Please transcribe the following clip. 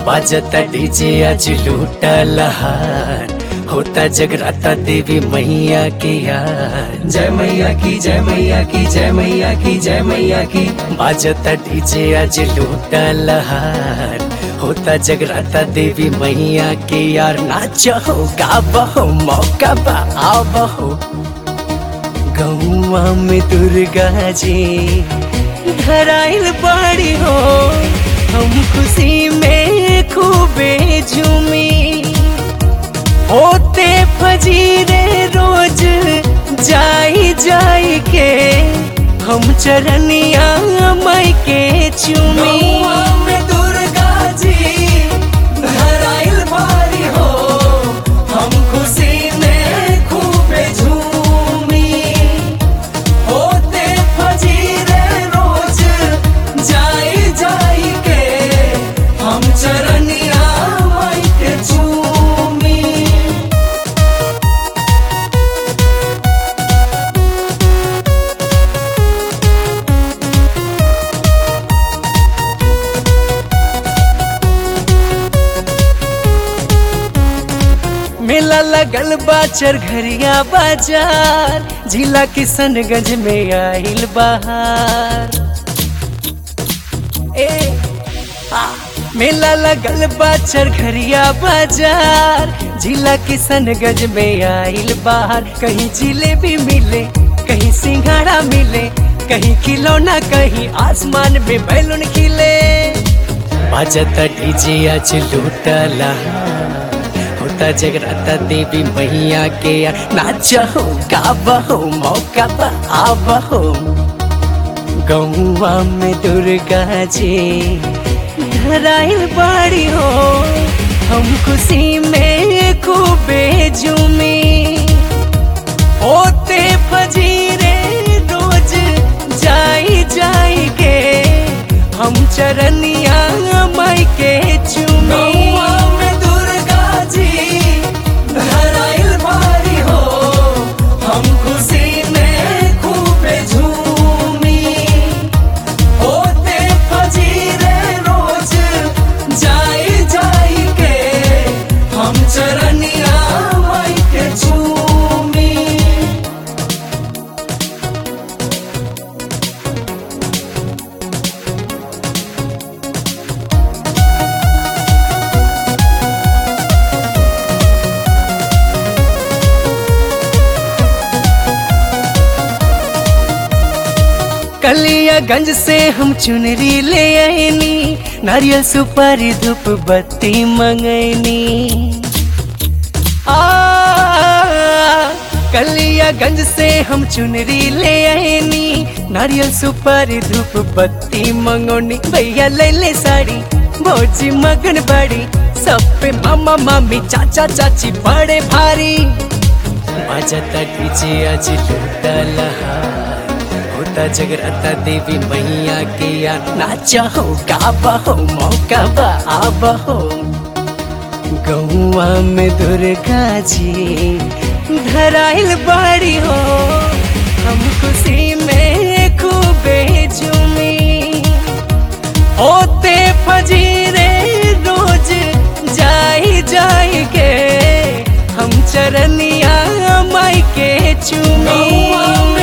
बाजता डीजे आज लूटा लहार होता जगराता देवी मैया की यार जय मैया की जय मैया की जय मैया की जय मैया की बाजता डीजे आज लूटा लहार होता जगराता देवी मैया के यार नाचो गाबहो मौका बा आवहो गौआ में दुर्गा जी धराइल बाड़ी हो हम खुशी में खूबे झूमी होते फजीरे रोज जाई जाई के हम चरनिया माई के चूमी में दुर्गा जी धराइल बाड़ी हो हम खुशी में खूबे झूमी होते फजीरे रोज जाई जाई के हम चरनिया माई के चूमी मेला लगल बाचर घरिया बाजार जिला किशनगंज में आइल बहार ए आ, मेला लगल बाचर घरिया बाजार जिला किशनगंज में आइल बहार कहीं जिलेबी मिले कहीं सिंघाड़ा मिले कहीं खिलौना कहीं आसमान में बैलून खिले बाजता डीजे आज लूटला होता जगराता देवी मैया के नाचहो गाबहो मौका बा आवहो गौवा में दुर्गा जी धराइल बाड़ी हो हम खुशी में खूबे झूमी होते फजीरे रोज जाई जाई के हम चरनिया माई के चूमी में दुर्गा जी धराइल बारी हो हम खुशी में खूबे झूमी होते फजीरे रोज जाई जाई के हम चरनिया माई के चूमी कलियागंज से हम चुनरी ले आईनी नारियल सुपारी धूप बत्ती मंगैनी आ कलियागंज से हम चुनरी ले आईनी नारियल सुपारी धूप बत्ती मंगोनी भैया ले ले साड़ी भौजी मगन बड़ी सब पे मामा मामी चाचा चाची बड़े भारी बाजता डीजे आज लूटा लहार होता जगराता देवी मैया के या नाचहो गाबहो मौका बा आवहो गौआ में दुर्गा जी धराइल बाड़ी हो हम खुशी में खूबे झूमी होते फजीरे रोज जाई जाई के हम चरनिया माई के चूमी